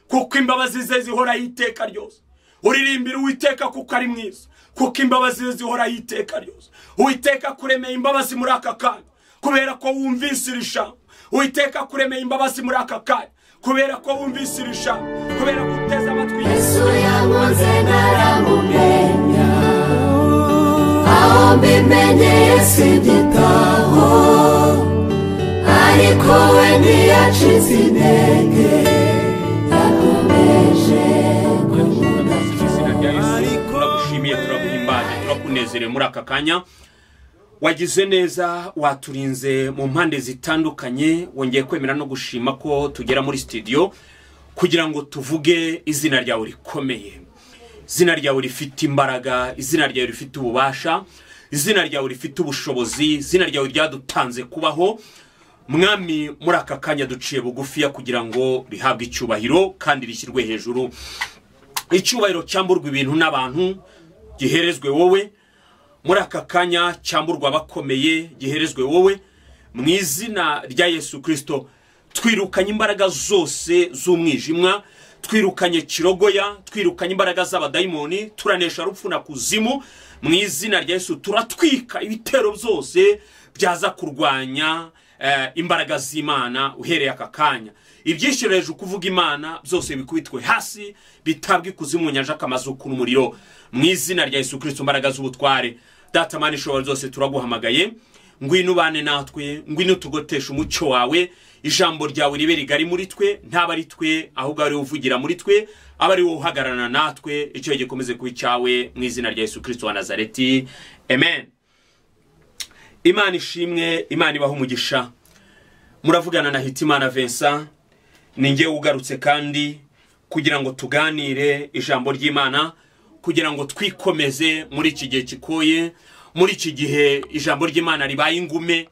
kuko imbabazi ze zihoraho iteka ryose uririmbira uwiteka kuko ari mwiza kuko imbabazi ze zihoraho iteka ryose uwiteka kuremeye imbabazi muri aka kanya kubera ko wumvise iri jambo uwiteka kuremeye imbabazi muri aka kanya kubera ko wumvise iri jambo kubera ko uteze amatwi yesu yamuze ntaramumenya aho mbimenyeye si igitabo ariko we ntiyacize intege yakomeje kumubona izina rya yesu turagushimiye turaguhimbaje turakunezerewe muri aka kanya wagize neza waturinze mu mpande zitandukanye wongeye kwemera no gushima ko tugera muri sitidiyo kugira ngo tuvuge izina ryawe rikomeye izina ryawe rifite imbaraga izina ryawe rifite ububasha izina ryawe rifite ubushobozi izina ryawe ryadutanze kubaho mwami muri aka kanya duciye bugufiya kugira ngo rihabwe icyubahiro kandi rishyirwe hejuru icyubahiro cyamburwa ibintu n'abantu giherezwe wowe muri aka kanya cyamburwa abakomeye giherezwe wowe mu izina rya yesu kirisito twirukanye imbaraga zose z'umwijima twirukanye kirogoya twirukanye imbaraga z'abadayimoni turanesha rupfu na kuzimu mu izina rya yesu turatwika ibitero byose byaza kurwanya eh, imbaraga z'imana uhereye aka kanya ibyishyura hejuru kuvuga imana byose bikubitwe hasi bitabwa ikuzimu nyanja akamazuku n'umuriro mu izina rya yesu kirisito imbaraga z'ubutware datamana ishobora zose turaguhamagaye ngwino ubane natwe ngwino tugoteshe umucyo wawe ijambo ryawe ribe rigari muri twe ntaba ari twe ahubwo ari wowe uvugira muri twe aba ari wowe uhagararana natwe icyo gikomeze kuba icyawe mu izina rya yesu kirisito wa nazareti amen imana ishimwe imana ibaho umugisha muravugana na hitimana vincent ni ngewe ugarutse kandi kugira ngo tuganire ijambo ry'imana kugira ngo twikomeze muri iki gihe kikoye muri iki gihe ijambo ry'imana ribaye ingume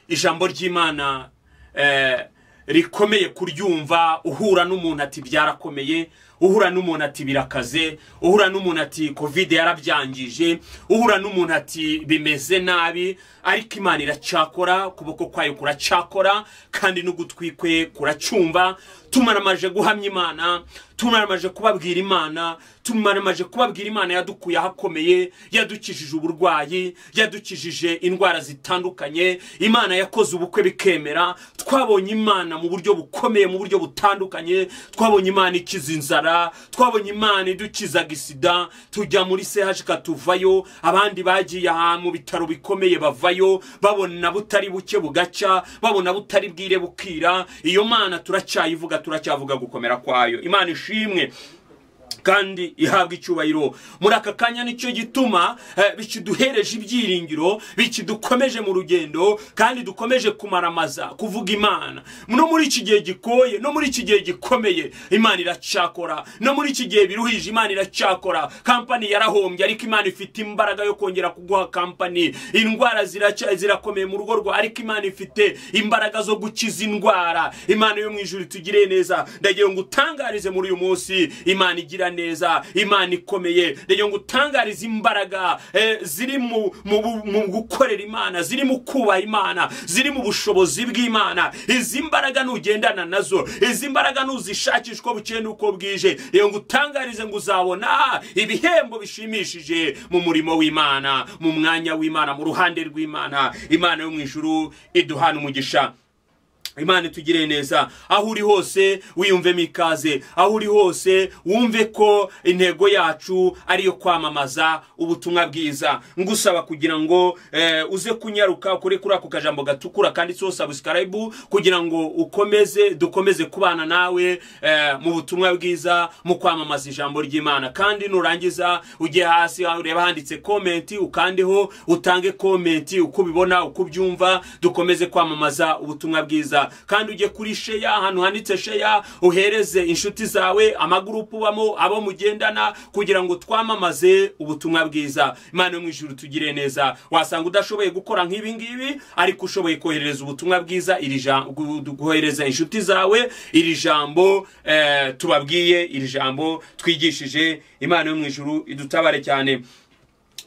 ijambo ry'imana eh, rikomeye kuryumva uhura n'umuntu ati byarakomeye uhura n'umuntu ati birakaze uhura n'umuntu ati kovide yarabyangije uhura n'umuntu ati bimeze nabi ariko imana iracyakora ukuboko kwayo kuracyakora kandi n'ugutwi kwe kuracyumva tumaramaje guhamya imana tumaramaje kubabwira imana tumaramaje kubabwira imana yadukuye ahakomeye yadukijije uburwayi yadukijije indwara zitandukanye imana yakoze ubukwe bikemera twabonye imana mu buryo bukomeye mu buryo butandukanye twabonye imana ikiza inzara twabonye imana idukizaga isida tujya muri sehashika tuvayo abandi bagiye aha mu bitaro bikomeye bavayo babona butari buke bugacya babona butari bwire bukira iyo mana turacyayivuga turacyavuga gukomera kwayo imana ishimwe kandi ihabwa icyubahiro muri aka kanya nicyo gituma eh, bikiduhereje ibyiringiro bikidukomeje mu rugendo kandi dukomeje kumaramaza kuvuga imana no muri iki gihe gikoye no muri iki gihe gikomeye imana iracyakora no muri iki gihe biruhije imana iracyakora kampani yarahombye ariko imana ifite imbaraga yo kongera kuguha kampani indwara ziracya zirakomeye mu rugo rwawe ariko imana ifite imbaraga zo gukiza indwara imana yo mu ijuru tugire neza ndagira ngo utangarize muri uyu munsi imana igira neza imana ikomeye rero ngo utangarize imbaraga eh, ziri mu mu bu- mu gukorera imana ziri mu kubaha imana ziri mu bushobozi bw'imana izi mbaraga nugendana nazo izi mbaraga nuzishakisha uko bukeye n'uko bwije rero ngo utangarize ngo uzabona ibihembo bishimishije mu murimo w'imana mu mwanya w'imana mu ruhande rw'imana imana yo mu ijuru iduhana umugisha imana itugire neza aho uri hose wiyumvemo ikaze aho uri hose wumve ko intego yacu ari iyo kwamamaza ubutumwa bwiza ngusaba kugira ngo eh, uze kunyaruka kuri kuri ako kajambo gatukura kanditseho sabusikarayibu kugira ngo ukomeze dukomeze kubana nawe eh, mu butumwa bwiza mu kwamamaza ijambo ry'imana kandi nurangiza ujye hasi aho ureba handitse komenti ukandeho utange komenti uko ubibona uko ubyumva dukomeze kwamamaza ubutumwa bwiza kandi ujye kuri sheya ahantu handitse sheya uhereze inshuti zawe amagurupu ubamo abo mugendana kugira ngo twamamaze ubutumwa bwiza imana yo mu ijuru tugire neza wasanga udashoboye gukora nk'ibi ngibi ariko ushoboye kohereza ubutumwa bwiza iri jambo kohereza inshuti zawe iri jambo eh, tubabwiye iri jambo twigishije imana yo mu ijuru idutabare cyane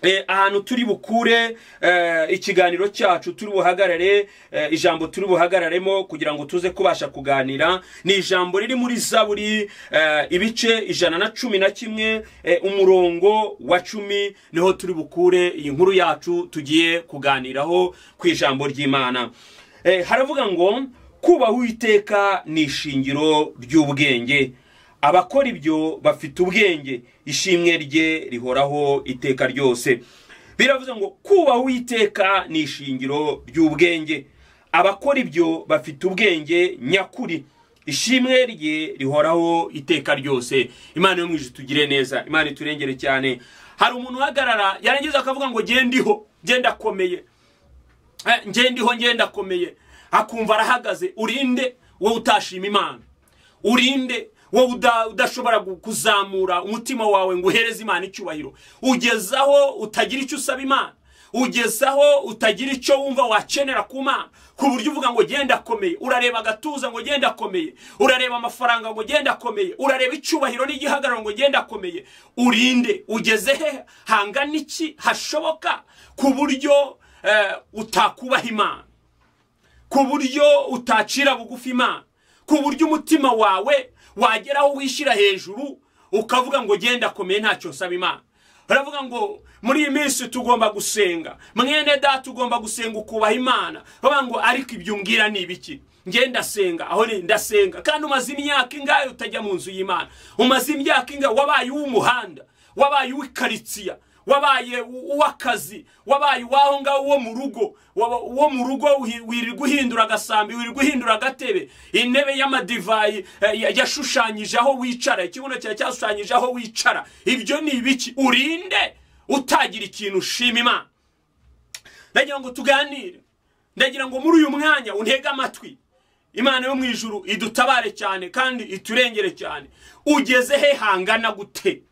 Eh, ahantu turi bukure eh, ikiganiro cyacu turi buhagarare eh, ijambo turi buhagararemo kugira ngo tuze kubasha kuganira ni ijambo riri muri zaburi eh, ibice ijana na cumi na kimwe eh, umurongo wa cumi niho turi bukure iyi nkuru yacu tugiye kuganiraho ku ijambo ry'imana eh, haravuga ngo kubaha uwiteka ni ishingiro ry'ubwenge abakora ibyo bafite ubwenge ishimwe rye rihoraho iteka ryose biravuze ngo kubaha uwiteka ni ishingiro ry'ubwenge abakora ibyo bafite ubwenge nyakuri ishimwe rye rihoraho iteka ryose imana yo mu ijuru tugire neza imana iturengere cyane hari umuntu uhagarara yarangiza akavuga ngo gendiho gendakomeye ngendiho ngendakomeye akumva arahagaze urinde wowe utashima imana urinde wowe uda- udashobora gu- kuzamura umutima wawe ngo uhereze imana icyubahiro ugezaho utagira icyo usaba imana ugezaho utagira icyo wumva wakenera ku mana ku buryo uvuga ngo genda akomeye urareba agatuza ngo genda akomeye urareba amafaranga ngo genda akomeye urareba icyubahiro n'igihagararo ngo genda akomeye urinde ugeze hehe hangana iki hashoboka ku buryo eh, utakubaha imana ku buryo utacira bugufi imana ku buryo umutima wawe wageraho wishyira hejuru ukavuga ngo genda akomeye ntacyo nsaba imana baravuga ngo muri iyi minsi tugomba gusenga mwene da tugomba gusenga ukubaha imana bavuga ngo ariko ibyo umbwira ni ibiki nge ndasenga aho ni ndasenga kandi umaze imyaka ingahe utajya mu nzu y'imana umaze imyaka ingahe wabaye uw'umuhanda wabaye uw'ikaritsiya wabaye u- uw'akazi wabaye uwaho ngaho uwo mu rugo waba- uwo mu rugo uhi- wirirwa uhindura agasambi wirirwa uhindura agatebe intebe y'amadivayi eh, ya- yashushanyije aho wicara ikibuno cyawe cyashushanyije aho wicara ibyo ni ibiki urinde utagira ikintu ushima imana ndagira ngo tuganire ndagira ngo muri uyu mwanya untege amatwi imana yo mu ijuru idutabare cyane kandi iturengere cyane ugeze he hangana gute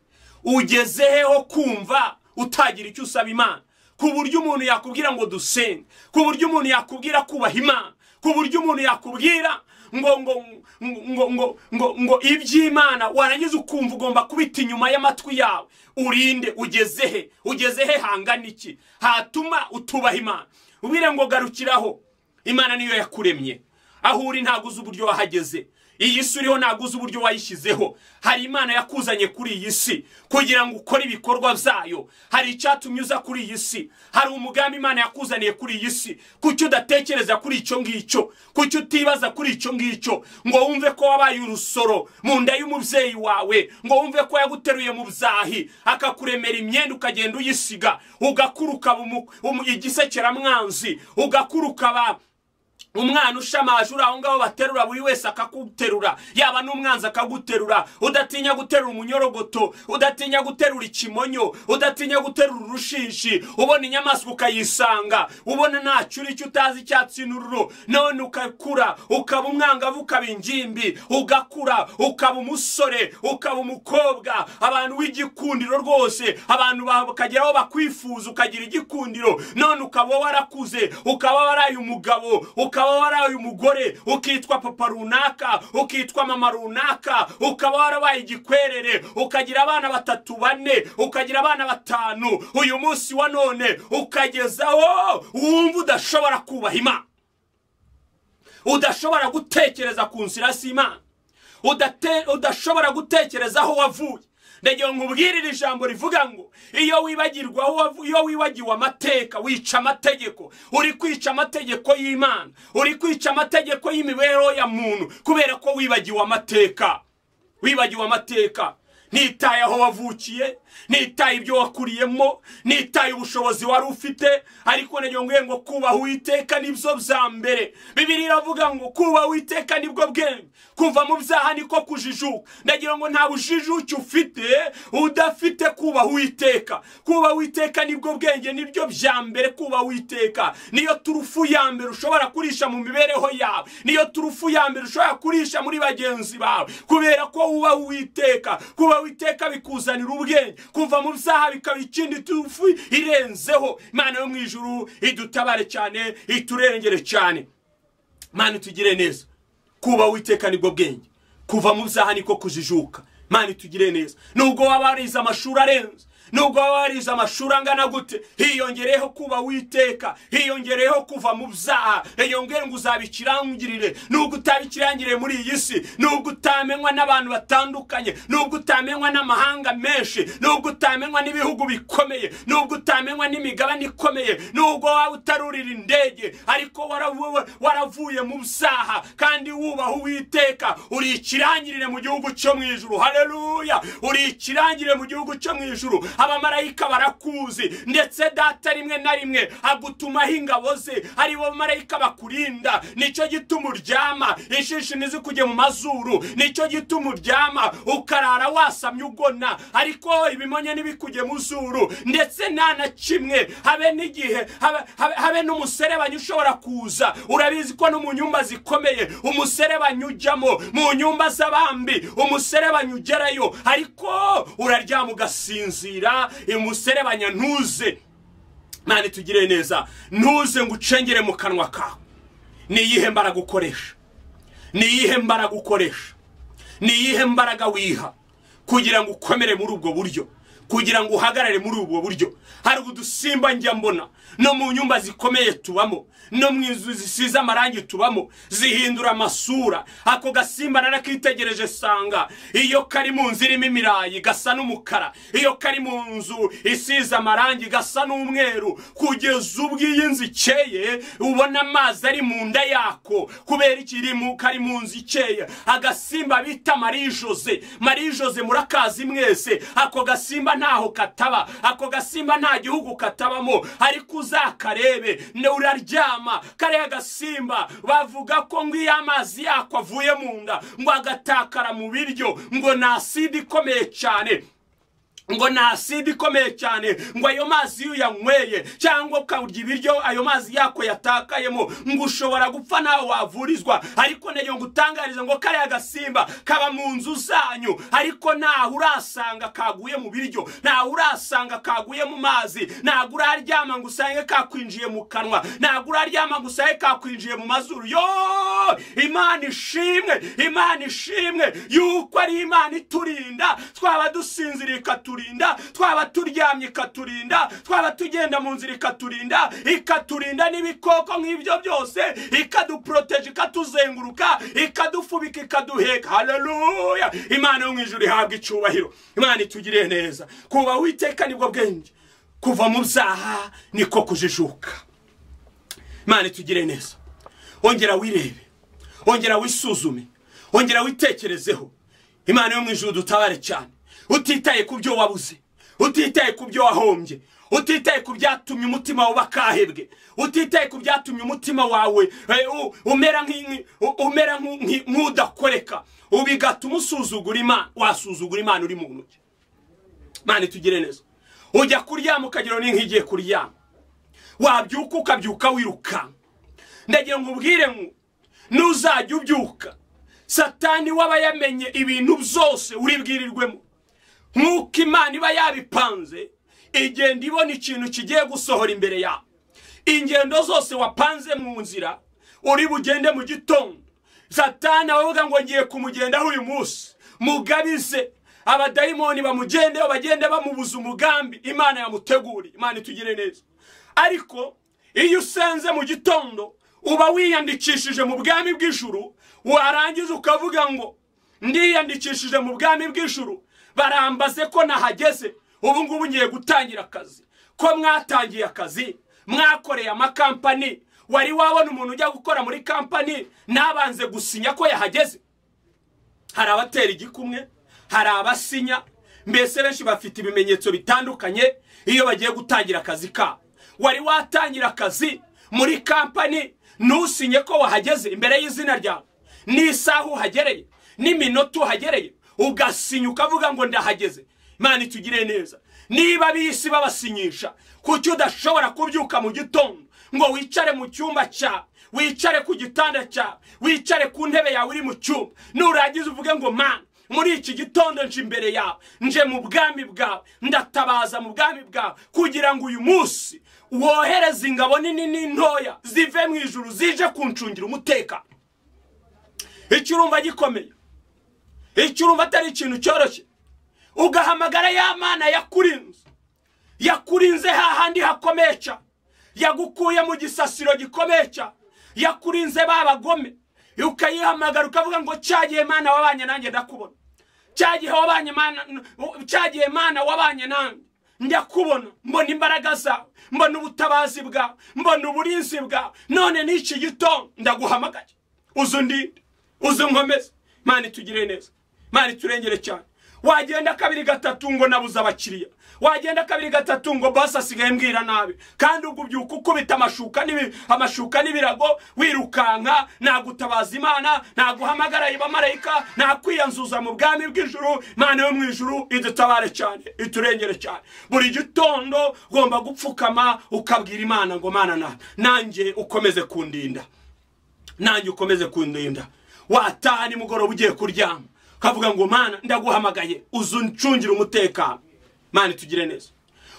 ugeze he ho kumva utagira icyo usaba imana ku buryo umuntu yakubwira ngo dusenge ku buryo umuntu yakubwira kubaha imana ku buryo umuntu yakubwira ngo ngo ngo ngo ngo ngo ngo iby'imana warangiza ukumva ugomba kubita inyuma y'amatwi yawe urinde ugeze he ugeze he hangana iki hatuma utubaha imana ubwire ngo garukiraho imana niyo yakuremye aho uri ntabwo uzi uburyo wahageze iyi si uriho ntabwo uzi uburyo wayishyizeho hari imana yakuzanye kuri iyi si kugira ngo ukore ibikorwa byayo hari icyatumye uza kuri iyi si hari umugambi imana yakuzaniye kuri iyi si kuki udatekereza kuri icyo ngicyo kuki utibaza kuri icyo ngicyo ngo wumve ko wabaye urusoro mu nda y'umubyeyi wawe ngo wumve ko yaguteruye mu byahi akakuremera imyenda ukagenda uyisiga ugakura ukaba umu- umu- igisekeramwanzi ugakura ukaba umwana ushamaje uri aho ngaho baterura buri wese akaguterura yaba n'umwanzi akaguterura udatinya guterura umunyorogoto udatinya guterura ikimonyo udatinya guterura urushishi ubona inyamaswa ukayisanga ubona ntacyo uri cyo utazi icyatsi n'ururo none ukakura ukaba umwangavu ukaba ingimbi ugakura ukaba umusore ukaba umukobwa abantu w'igikundiro rwose abantu bakageraho bakwifuza ukagira igikundiro none ukaba warakuze ukaba waraye umugabo ukaba waraye umugore ukitwa papa runaka ukitwa mama runaka ukaba warabaye igikwerere ukagira abana batatu bane ukagira abana batanu uyu munsi wa none ukagezaho wumva udashobora kubaha imana udashobora gutekereza ku nzira z'imana Udate- udashobora gutekereza aho wavuye ndagira ngo nkubwire iri jambo rivuga ngo iyo wibagirwa aho wavu- iyo wibagiwe amateka wica amategeko uri kwica amategeko y'imana uri kwica amategeko y'imibereho ya muntu kubera ko wibagiwe amateka wibagiwe amateka ntitaye aho wavukiye ntitaye ibyo wakuriyemo ntitaye ubushobozi wari ufite ariko nagira ngo ngo kubaha uwiteka nibyo bya mbere bibiri iravuga ngo kubaha uwiteka nibwo bwenge kuva mu byaha niko kujijuka ndagira ngo nta bujijuke ufite udafite kubaha uwiteka kubaha uwiteka nibwo bwenge nibyo bya mbere kubaha uwiteka niyo turufu ya mbere ushobora kurisha mu mibereho yawe niyo turufu ya mbere ushobora kurisha muri bagenzi bawe kubera ko uba uwiteka kuba witeka bikuzanira ubwenge kuva mu byaha bikaba ikindi turufu irenzeho imana yo mu ijuru idutabare cyane iturengere cyane mani tugire neza kuba witeka nibwo bwenge kuva mu byaha niko kujijuka mani tugire neza nubwo waba warize amashuri arenze nubwo waba warize amashuri angana gute hiyongereyeho kuba witeka hiyongereyeho kuva mu byaha hiyongere ngo uzabikirangirire nubwo utabikirangiriye muri iyi si nubwo utamenywa n'abantu batandukanye nubwo utamenywa n'amahanga menshi nubwo utamenywa n'ibihugu bikomeye nubwo utamenywa n'imigabane ikomeye nubwo waba utarurira indege ariko waravu- waravuye mu byaha kandi wubaha uwiteka uri ikirangirire mu gihugu cyo mu ijuru haleluya uri ikirangirire mu gihugu cyo mu ijuru abamarayika barakuzi ndetse data rimwe na rimwe agutumaho ingabo ze ari bo bamarayika bakurinda nicyo gituma uryama ishishi ntizikujye mu mazuru nicyo gituma uryama ukarara wasamye ugona ariko ibimonye ntibikujye mu zuru ndetse nta na kimwe habe n'igihe habe- habe- habe n'umuserebanyi ushobora kuza urabizi ko no mu nyumba zikomeye umuserebanyi ujyamo mu nyumba z'abambi umuserebanyi ugerayo ariko uraryama ugasinzira umuserebanya ntuze mani tugire neza ntuze ngo ucengere mu kanwa kawe ni iyihe mbaraga ukoresha ni iyihe mbaraga ukoresha ni iyihe mbaraga wiha kugira ngo ukomere muri ubwo buryo kugira ngo uhagarare muri ubwo buryo hari udusimba njya mbona no mu nyumba zikomeye tubamo no mu nzu zisize amarangi tubamo zihindura amasura ako gasimba narakitegereje sanga iyo kari mu nzu irimo imirayi gasa n'umukara iyo kari mu nzu isize amarangi gasa n'umweru kugeza ubwo iyo nzu ikeye ubona amazi ari mu nda yako kubera ikiri mu kari mu nzu ikeye agasimba bita marie jose marie jose murakazi mwese ako gasimba ntaho kataba ako gasimba nta gihugu katabamo ariko uzakarebe ne uraryama kariya gasimba bavuga ko ngo iyo amazi yako avuye mu nda ngo agatakara mu biryo ngo ni aside ikomeye cyane ngo ni aside ikomeye cyane ngo ayo mazi iyo uyanyweye cyangwa ukarya ibiryo ayo mazi yako yatakayemo ngo ushobora gupfa nawe wavurizwa ariko nayo ngo utangarize ngo kariya gasimba kaba mu nzu zanyu ariko ntaho urasanga kaguye mu biryo ntaho urasanga kaguye mu mazi ntabwo uraryama ngo usange kakwinjiye mu kanwa ntabwo uraryama ngo usange kakwinjiye mu mazuru yo imana ishimwe imana ishimwe yuko ari imana iturinda twaba dusinziriye ikaturinda twaba turyamye ikaturinda twaba tugenda mu nzira ikaturinda ikaturinda n'ibikoko nk'ibyo byose ikaduporoteje ikatuzenguruka ikadufubika ikaduheka haleluya imana yo mu ijuru ihabwa icyubahiro imana itugiriye neza kuba witeka nibwo bwenge kuva mu byaha niko kujijuka imana itugire neza ongera wirebe ongera wisuzume ongera witekerezeho imana yo mu ijuru dutabare cyane utitaye ku byo wabuze utitaye ku byo wahombye utitaye ku byatumye umutima wawe bakahebwe utitaye ku byatumye umutima wawe eh, u- umera nk'inki- u- umera nk'u- nk'i- nk'udakoreka ubu bigatuma usuzugura imana wasuzugura imana uri mu ntoki mani tugire neza ujya kuryama ukagira ni nk'igiye kuryama wabyuka ukabyuka wirukanka ndagira ngo ubwire ngo nuzajya ubyuka satani waba yamenye ibintu byose uribwirirwemo nk'uko imana iba yabipanze igenda ibona ikintu kigiye gusohora imbere yawe ingendo zose wapanze mu nzira uri bugende mu gitondo satani abavuga ngo ngiye kumugendaho uyu munsi mugabize abadayimoni bamugendeho bagende bamubuza umugambi imana yamuteguriye imana itugire neza ariko iyo usenze mu gitondo uba wiyandikishije mu bwami bw'ijuru warangiza ukavuga ngo ndiyandikishije mu bwami bw'ijuru barambaze ko nahageze ubu ngubu ngiye gutangira akazi ko mwatangiye akazi mwakoreye amakampani wari wabona umuntu ujya gukora muri kampani ntabanze gusinya ko yahageze hari abatera igikumwe hari abasinya mbese benshi bafite ibimenyetso bitandukanye iyo bagiye gutangira akazi kabo wari watangira akazi muri kampani ntusinye ko wahageze imbere y'izina ryawe n'isaha uhagereye n'iminota uhagereye ugasinya ukavuga ngo ndahageze imana itugire neza niba ab'isi babasinyisha kuki udashobora kubyuka mu gitondo ngo wicare mu cyumba cyawe wicare ku gitanda cyawe wicare ku ntebe yawe uri mu cyumba nurangiza uvuge ngo mana muri iki gitondo nje imbere yawe nje mu bwami bwawe ndatabaza mu bwami bwawe kugira ngo uyu munsi wohereze ingabo nini n'intoya zive mu ijuru zije kuncungira umutekano icyo urumva gikomeye icyo urumva atari ikintu cyoroshye ugahamagara ya mana yakurinze yakurinze hahandi hakomeca yagukuye mu gisasiro gikomeca yakurinze ba bagome ukayihamagara ukavuga ngo cyagiye mana wabanye nanjye ndakubona cyagihe wabanye mana cyagihe mana wabanye nanjye njya kubona mbona imbaraga zawe mbona ubutabazi bwawe mbona uburinzi bwawe none n'iki gitondo ndaguhamagaye uzi undinde uzi nkomeze mana itugire neza mana iturengere cyane wagenda kabiri gatatu ngo nabuze abakiriya wagenda kabiri gatatu ngo basi asigaye mbwira nabi kandi ubwo ubyuka ukubita amashuka n'ibi- amashuka n'ibirago wirukanka nagutabaza imana naguhamagara ibamarayika nakwiyanzuza mu bwami bw'ijuru imana yo mu ijuru idutabare cyane iturengere cyane buri gitondo ugomba gupfukama ukabwira imana ngo mana na- nanjye ukomeze kundinda nanjye ukomeze kundinda wataha nimugoroba ugiye kuryama ukavuga ngo mana ndaguhamagaye uzu uncungire umutekano mana tugire neza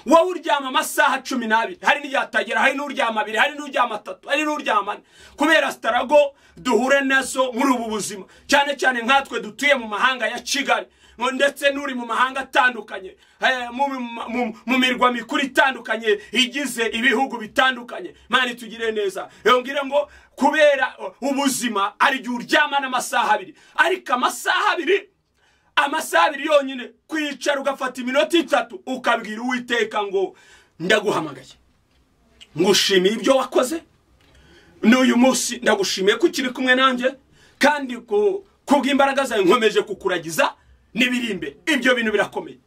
wowe uryama amasaha cumi n'abiri hari n'igihe atagera hari n'uryama abiri hari n'uryama atatu hari n'uryama ane kubera sitarago duhura nazo muri ubu buzima cyane cyane nkatwe dutuye mu mahanga ya kigali ngo ndetse n'uri mu mahanga atandukanye eh, mu- mu- mu- mu mirwa mikuru itandukanye igize ibihugu bitandukanye mani tugire neza yongere ngo kubera uh, ubuzima ari igihe uryama n'amasaha abiri ariko amasaha abiri amasaha abiri yonyine kwicara ugafata iminota itatu ukabwira uwiteka ngo ndaguhamagaye ngushimiye ibyo wakoze n'uyu munsi ndagushimiye ko ukiri kumwe nanjye kandi ku kubw'imbaraga zawe nkomeje kukuragiza n'ibiri imbere ibyo bintu birakomeye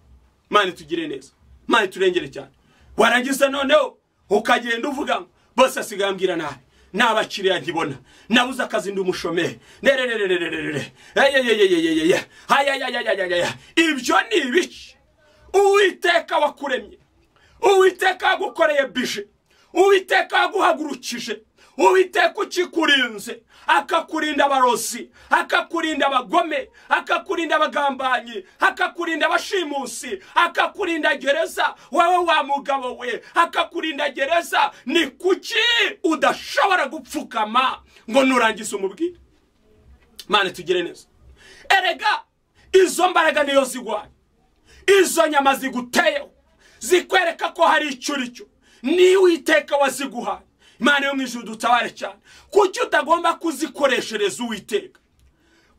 mani tugire neza mani turengere cyane warangiza noneho ukagenda uvuga ngo bose asigaye ambwira nabi nta bakiriya nkibona nabuze akazi ndi umushomeri nererererererere eyeyeyeyeyeye hayayayayayaya ibyo ni ibiki uwiteka wakuremye uwiteka yagukoreye bije uwiteka yaguhagurukije uwiteka ukikurinze akakurinda abarozi akakurinda abagome akakurinda abagambanyi akakurinda abashimusi akakurinda gereza wowe wa mugabo we akakurinda gereza ni kuki udashobora gupfukama ngo nurangize umubwire mane tugire neza erega izo mbaraga niyo zigwaye izo nyama ziguteyeho zikwereka ko hari icyo uri cyo niwe uwiteka waziguhaye imana yo mu ijuru dutabare cyane kuki utagomba kuzikoreshereza uwiteka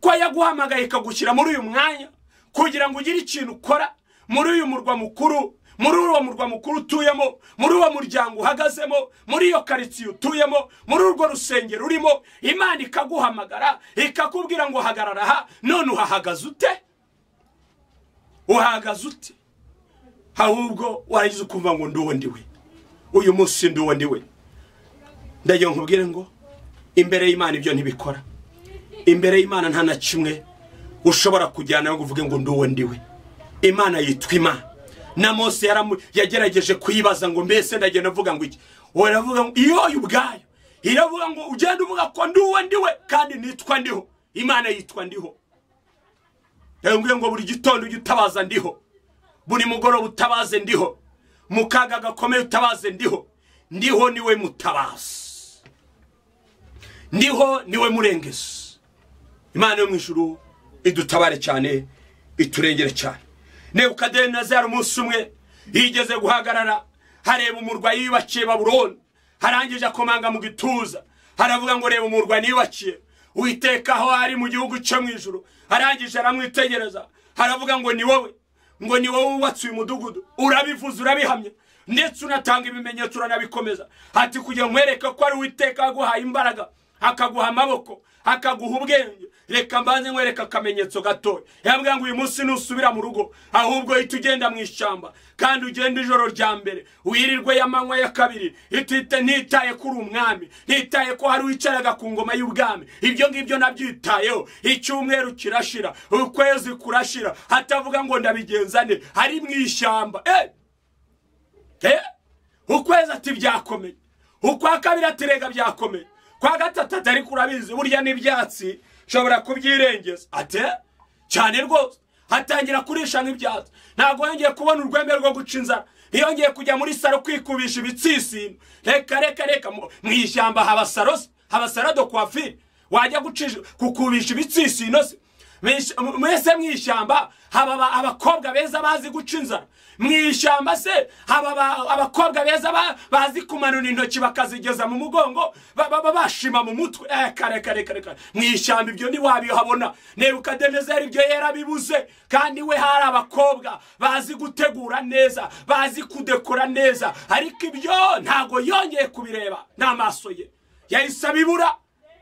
ko yaguhamagaye ikagushyira muri uyu mwanya kugira ngo ugire ikintu ukora muri uyu murwa mukuru muri uwo murwa mukuru utuyemo muri uwo muryango uhagazemo muri iyo karitsiye utuyemo muri urwo rusengero urimo imana ikaguhamagara ikakubwira ngo hagarara aha none uhahagaze ute uhagaze ute ahubwo warangiza ukumva ngo ndi uwo ndiwe uyu munsi ndi uwo ndiwe ndagira ngo nkubwire ngo imbere y'imana ibyo ntibikora imbere y'imana nta na kimwe ushobora kujyana ngo uvuge ngo ndi uwo ndiwe imana yitwa imana na mose yaramu- yagerageje kuyibaza ngo mbese ndagenda avuga ngo iki uravuga ngo iyoyo ubwayo iravuga ngo ugenda uvuga ko ndi uwo ndiwe kandi nitwa ndiho imana yitwa ndiho ndabwira ngo buri gitondo ujye utabaza ndiho buri mugoroba utabaze ndiho mu kaga gakomeye utabaze ndiho ndiho niwe mutabazi ndiho niwe murengezi imana yo mu ijuru idutabare cyane iturengere cyane nebukadinezari umunsi umwe yigeze guhagarara hareba umurwayi wiyubakiye baburoni harangije akomanga mu gituza haravuga ngo reba umurwayi niyubakiye witeka aho ari mu gihugu cyo mu ijuru arangije aramwitegereza haravuga ngo ni wowe ngo ni wowe wubatse uyu mudugudu urabivuze urabihamya ndetse unatanga ibimenyetso uranabikomeza ati kugira nkwereke ko ari uwiteka aguhaye imbaraga akaguha amaboko akaguha ubwenge reka mbanze nkwereka akamenyetso gatoya yambwira ngo uyu munsi nusubira mu rugo ahubwo ihita ugenda mu ishyamba kandi ugenda ijoro rya mbere wirirwe y'amanywa ya kabiri itite ntitaye ko uri umwami ntitaye ko hari wicaraga ku ngoma y'ubwami ibyo ngibyo nabyitayeho icyumweru kirashira ukwezi kurashira hatavuga ngo ndabigenzane ari mu ishyamba eh! Eh, ukwezi ati byakomeye ukwa kabiri ati rega byakomeye kwa gatatu atari kurabizi burya n'ibyatsi nshobora kubyirengeza ate cyane rwose hatangira kurisha nk'ibyatsi ntabwo yongeye kubona urwembe rwo guca inzara ntiyongeye kujya muri saro kwikubisha ibitsisino reka reka reka mu mu ishyamba haba sarosi haba sarado kwafiri wajya gucisha kukubisha ibitsisino se Mwish- mu- mwese mu ishyamba haba aba- abakobwa beza bazi guca inzara mu ishyamba se haba aba- abakobwa beza ba- bazi kumanura intoki bakazigeza mu mugongo ba- ba- ba- bashima mu mutwe eh, kare kare kare kare mu ishyamba ibyo ntiwabihabona nebukadinezeri ibyo yarabibuze kandi we hari abakobwa bazi gutegura neza bazi kudekora neza ariko ibyo ntago yongeye kubireba n'amaso ye yahise abibura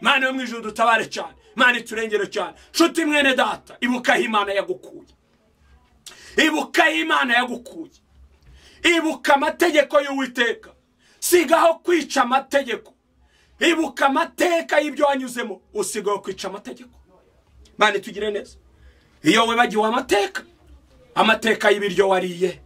mana yo mu ijoro dutabare cyane mana iturengere cyane nshuti mwene data ibuka aho imana yagukuye ibuka aho imana yagukuye ibuka amategeko y'uwiteka sigaho kwica amategeko ibuka amateka y'ibyo wanyuzemo usigaho kwica amategeko mana itugire neza iyo wibagiwe amateka amateka y'ibiryo wariye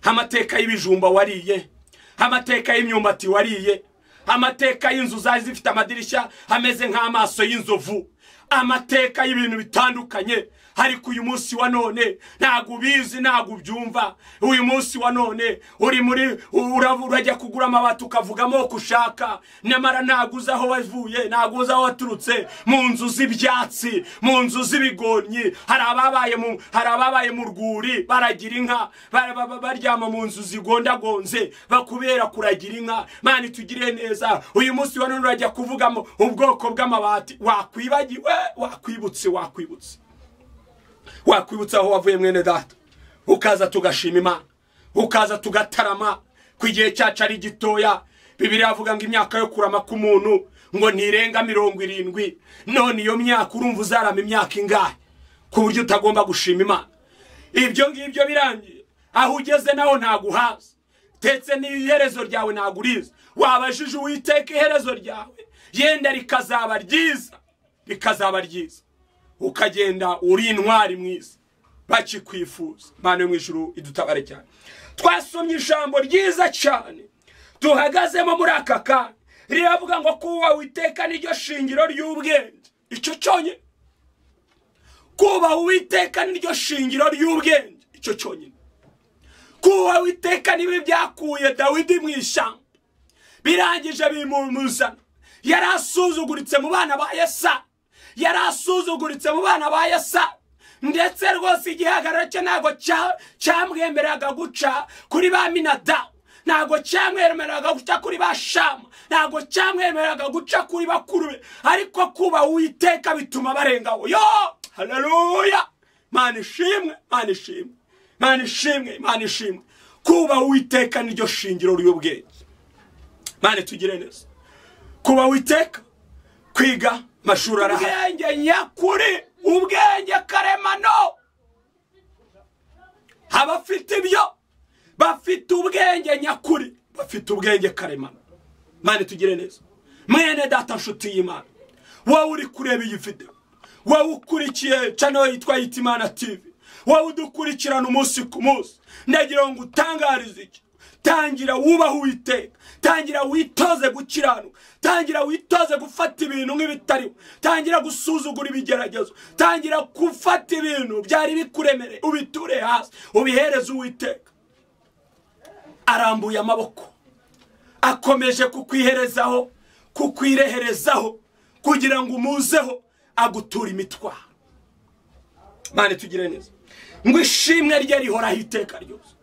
amateka y'ibijumba wariye amateka y'imyumbati wariye amateka y'inzu zari zifite amadirishya ameze nk'amaso y'inzovu amateka y'ibintu bitandukanye ariko uyu munsi wa none ntabwo ubizi ntabwo ubyumva uyu munsi wa none uri muri uravu- urajya kugura amabati ukavuga amoko ushaka nyamara ntabwo uzi aho wavuye ntabwo uzi aho waturutse mu nzu z'ibyatsi mu nzu z'ibigonyi hari ababaye mu hari ababaye mu rwuri baragira inka ba- ba- ba- baryama mu nzu zigondagonze bakubera kuragira inka mani tugire neza uyu munsi wa none urajya kuvugamo ubwoko bw'amabati wakwibagiwe wakwibutse wakwibutse wakwibutsa aho wavuye mwene data ukaza tugashima imana ukaza tugatarama ku igihe cyacu ari gitoya bibiri yavuga ngo imyaka yo kurama k'umuntu ngo ntirenga mirongo irindwi none iyo myaka urumva uzarama imyaka ingahe ku buryo utagomba gushima imana ibyo ngibyo birangiye aho ugeze naho ntabwo uhazi ndetse n'iherezo ryawe ntabwo urizi wabajije uwiteka iherezo ryawe yenda rikazaba ryiza rikazaba ryiza ukagenda uri intwari mwiza bakikwifuza imana yo mu ijuru idutabare cyane twasomye ijambo ryiza cyane duhagazemo muri aka kanya riravuga ngo kuba witeka niryo shingiro ry'ubwenge icyo cyonyine kubaha uwiteka niryo shingiro ry'ubwenge icyo cyonyine kubaha uwiteka niwe byakuye dawidi mu ishyamba birangije bimumuzana yari asuzuguritse mu bana ba yesa yari asuzuguritse mu bana ba yesa ndetse rwose igihagararo cye ntabwo cya- cyamwemeraga guca kuri ba minadabu ntabwo cyamwemeraga guca kuri ba shama ntabwo cyamwemeraga guca kuri bakuru be ariko kuba uwiteka bituma barengaho yo haleluya mana ishimwe mana ishimwe mana ishimwe mana ishimwe kuba uwiteka niryo shingiro ry'ubwenge mana tugire neza kuba witeka kwiga amashuri arahari ubwenge nyakuri ubwenge karemano abafite ibyo bafite ubwenge nyakuri bafite ubwenge karemano mani tugire neza mwene data nshuti y'imana wowe uri kureba iyi video wowe ukurikiye channel yitwa yitimana tv wowe udukurikirana umunsi ku munsi ndagira ngo utangarize iki tangira wubahe uwiteka tangira witoze gukiranuka tangira witoze gufata ibintu nk'ibitariho tangira gusuzugura ibigeragezo tangira gufata ibintu byari bikuremereye ubiture hasi ubihereze uwiteka arambuye amaboko akomeje kukwiherezaho kukwireherezaho kugira ngo umuzeho aguture imitwaro mane tugire neza ngo ishimwe rye rihoraho iteka ryose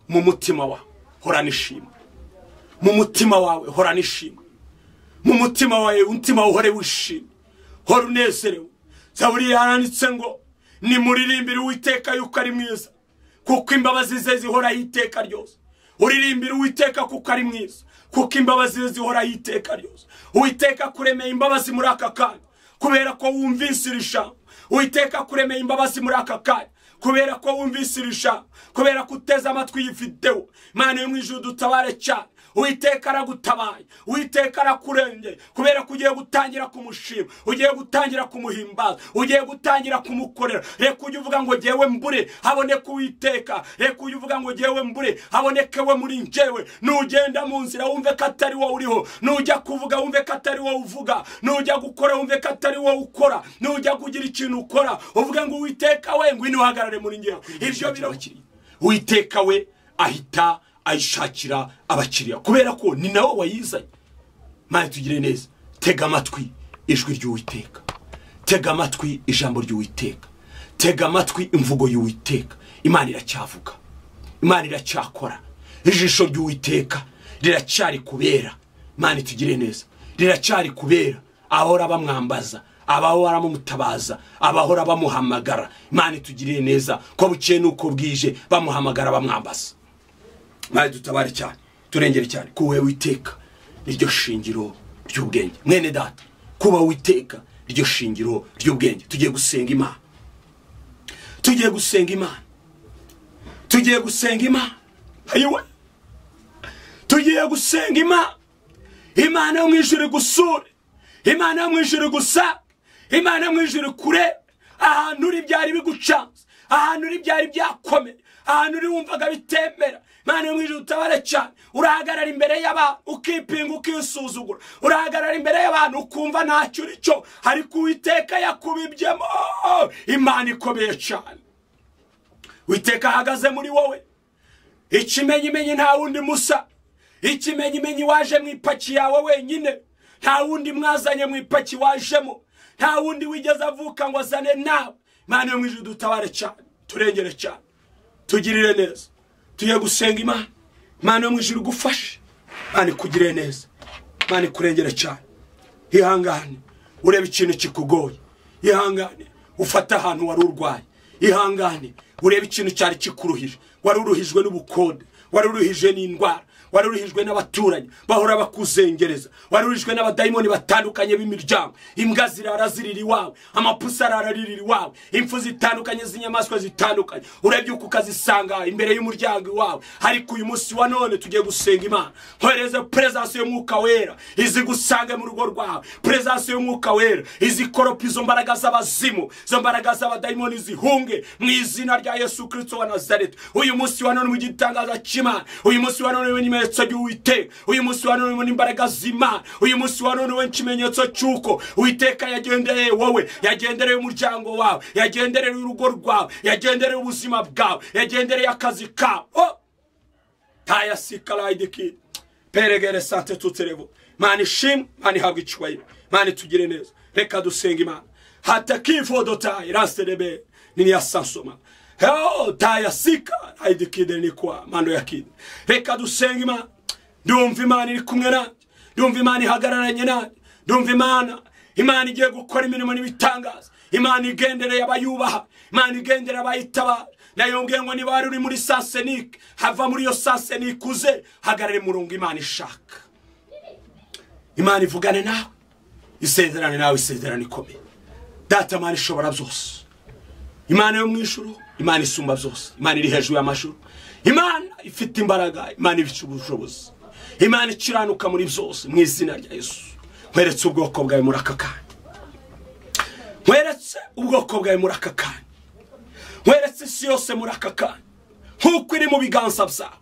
mu mutima wawe horana ishimwe mu mutima wawe horana ishimwe mu mutima wawe umutima uhore wishimye hora unezerewe zaburi yaranditse ngo nimuririmbire uwiteka yuko ari mwiza kuko imbabazi ze zihoraho iteka ryose uririmbire uwiteka kuko ari mwiza kuko imbabazi ze zihoraho iteka ryose uwiteka kuremeye imbabazi muri aka kanya kubera ko wumvise iri jambo uwiteka kuremeye imbabazi muri aka kanya kubera ko wumvise iri jambo kubera ko uteze amatwi iyi videwo imana yo mu ijuru dutabare cyane uwiteka aragutabaye uwiteka arakurengeye kubera ko ugiye gutangira kumushima ugiye gutangira kumuhimbaza ugiye gutangira kumukorera reka ujye uvuga ngo jyewe mbure haboneke uwiteka reka ujye uvuga ngo jyewe mbure haboneke we muri njyewe nugenda mu nzira wumve ko atari wowe uriho nujya kuvuga wumve ko atari wowe uvuga nujya gukora wumve ko atari wowe ukora nujya kugira ikintu ukora uvuge ngo uwiteka we ngwino uhagarare muri njyewe ibyo biro uwiteka we ahita ayishakira abakiriya kubera ko ni nawe wayizanye mani tugire neza tega amatwi ijwi ry'uwiteka tega amatwi ijambo ry'uwiteka tega amatwi imvugo y'uwiteka imana iracyavuga imana iracyakora ijisho ry'uwiteka riracyari kubera imana itugire neza riracyari kubera abahora bamwambaza abahora bamutabaza abahora bamuhamagara imana itugirire neza ko bukeye n'uko bwije bamuhamagara bamwambaza imana dutabare cyane turengere cyane kuwe witeka niryo shingiro ry'ubwenge mwene data kuba witeka ryo shingiro ry'ubwenge tugiye gusenga imana tugiye gusenga imana tugiye gusenga imana ayiwe tugiye gusenga imana imana yo mu ijuru igusure imana yo mu ijuru gusa imana yo mu ijuru kure ahantu uri byari bigucanze ahantu uri byari byakomeye ahantu uri wumvaga bitemera imana yo mu ijuru utabare cyane urahagarara imbere y'abantu ukipinga ukisuzugura urahagarara imbere y'abantu ukumva ntacyo uri cyo ariko uwiteka yakubibyemo imana ikomeye cyane witeka ahagaze muri wowe ikimenyimenyi nta wundi musa ikimenyimenyi waje mu ipaki yawe wenyine nta wundi mwazanye mu ipaki wajemo nta wundi wigeze avuka ngo azane nawe imana yo mu ijuru dutabare cyane turengere cyane tugirire neza tugiye gusenga imana imana yo mu ijuru igufashe imana ikugirire neza imana ikurengere cyane ihangane urebe ikintu kikugoye ihangane ufate ahantu wari urwaye ihangane urebe ikintu cyari kikuruhije wari uruhijwe n'ubukode wari uruhijwe n'indwara wari uruhijwe n'abaturanyi bahora bakuzengereza wari uruhijwe n'abadayimoni batandukanye b'imiryango imbwa zirara zirira iwawe amapusi arara arira iwawe impfu zitandukanye z'inyamaswa zitandukanye urebye uko ukazisanga imbere y'umuryango iwawe ariko uyu munsi wa none tugiye gusenga imana nkohereze perezansi y'umwuka wera izigusange mu rugo rwawe perezansi y'umwuka wera izikoropa izo mbaraga z'abazimu izo mbaraga z'abadayimoni zihunge mu izina rya yesu kirisito wa nazareti uyu munsi wa none mu gitangaza cy'imana uyu munsi wa none w'inyuma ikimenyetso cy'uwiteka uyu munsi wa none n'imbaraga z'imana uyu munsi wa none n'ikimenyetso cy'uko uwiteka yagendereye wowe yagendereye umuryango wawe yagendereye urugo rwawe yagendereye ubuzima bwawe yagendereye akazi kawe Oh! taya sikarayidiki peregere sante tuterevo mani ishimwe mani ihabwa icyubahiro mani tugire neza reka dusenga imana hatakifodo tayi raserebe niriya sansoma Heo, taya sika ayidikide ni kwa mando yakide reka dusenge imana ndumva imana iri kumwe nanjye ndumva imana ihagararanye nanjye ndumva imana imana igiye gukora imirimo n'ibitangaza imana igendereye abayubaha imana igendereye abayitabara nayongeye ngo niba wari uri muri sasenike hava muri iyo sasenike uze hagarare murongo imana ishaka imana ivugane nawe isezerane nawe isezerane ikomeye data mani ishobora byose imana yo mu ijuru imana isumba byose imana iri hejuru y'amashuri imana ifite imbaraga imana ifite ubushobozi imana ikiranuka muri byose mu izina rya yesu nkweretse ubwoko bwawe muri aka kanya nkweretse ubwoko bwawe muri aka kanya nkweretse isi yose muri aka kanya nk'uko iri mu biganza byawe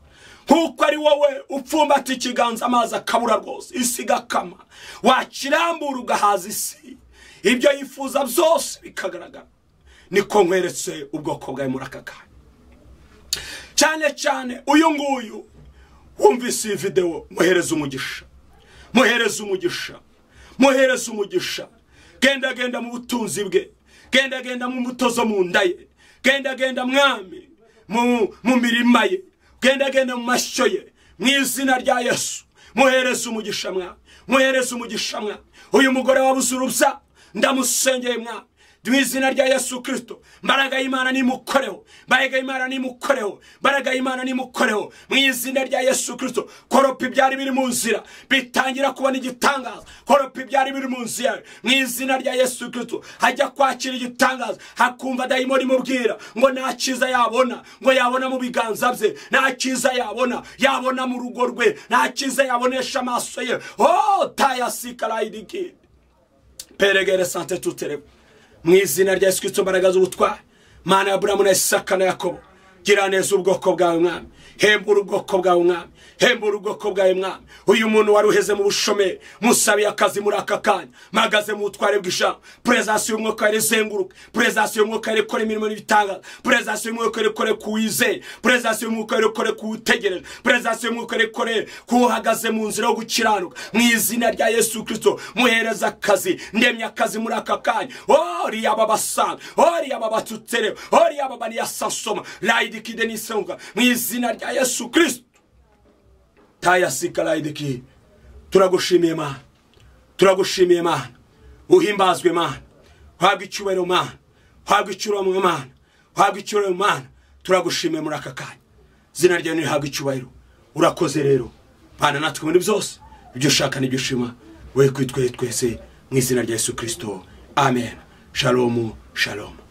nk'uko ari wowe upfumbata ikiganza amazi akabura rwose isi igakama wakirambura ugahaza isi ibyo yifuza byose bikagaragara niko nkweretse ubwoko bwawe muri aka kanya cyane cyane uyu nguyu wumvise iyi videwo muhereze umugisha muhereze umugisha muhereze umugisha genda genda mu butunzi bwe genda genda mu mbuto zo mu nda ye genda genda mwami mu mirima ye genda genda mu mashyo ye mu izina rya yesu muhereze umugisha mwami muhereze umugisha mwami uyu mugore wabuze urubya ndamusengeye mwami mu izina rya yesu kirisito mbaraga y'imana nimukoreho mbaraga y'imana nimukoreho mbaraga y'imana nimukoreho mu izina rya yesu kirisito koropa ibyari biri mu nzira bitangira kubona igitangaza koropa ibyari biri mu nzira mu izina rya yesu kirisito hajya kwakira igitangaza hakumva dayimoni imubwira ngo nta cyiza yabona ngo yabona mu biganza bye nta cyiza yabona yabona mu rugo rwe nta cyiza yabonesha amaso ye ho tayasikarayidigiri peregere sante tutereba mu izina rya yesu kirisito mbaraga z'ubutwari mana ya buramu na isaka na yakobo gira neza ubwoko bwawe mwami hembura ubwoko bwawe mwami hembura ubwoko bwawe mwami uyu muntu wari uheze mu bushomeri musabiye akazi muri aka kanya mpagaze mu butware bw'ijambo perezasiyo y'umwuka yari izenguruka perezasiyo y'umwuka yari ikora imirimo n'ibitangaza perezasiyo y'umwuka yari ikore ku wizeye perezasiyo y'umwuka yari ikore ku utegereje perezasiyo y'umwuka yari ikore ku uhagaze mu nzira yo gukiranuka mu izina rya yesu kirisito muhereza akazi ndemye akazi muri aka kanya ori yaba basanga ori yaba batutserewe ori yaba baniyasasoma rayidikide n'isenga mu izina rya yesu kirisito tayasika rayidikide turagushimiye mana turagushimiye mana uhimbazwe mana uhabwe icyubahiro mana uhabwe icyubahiro mana uhabwe icyubahiro mana turagushimiye muri aka kanya izina ryawe nirihabwe icyubahiro urakoze rero mana natwe muri byose ibyo ushaka n'ibyo ushima we kwitwe twese mu izina rya yesu kirisito amen shalomu shalomu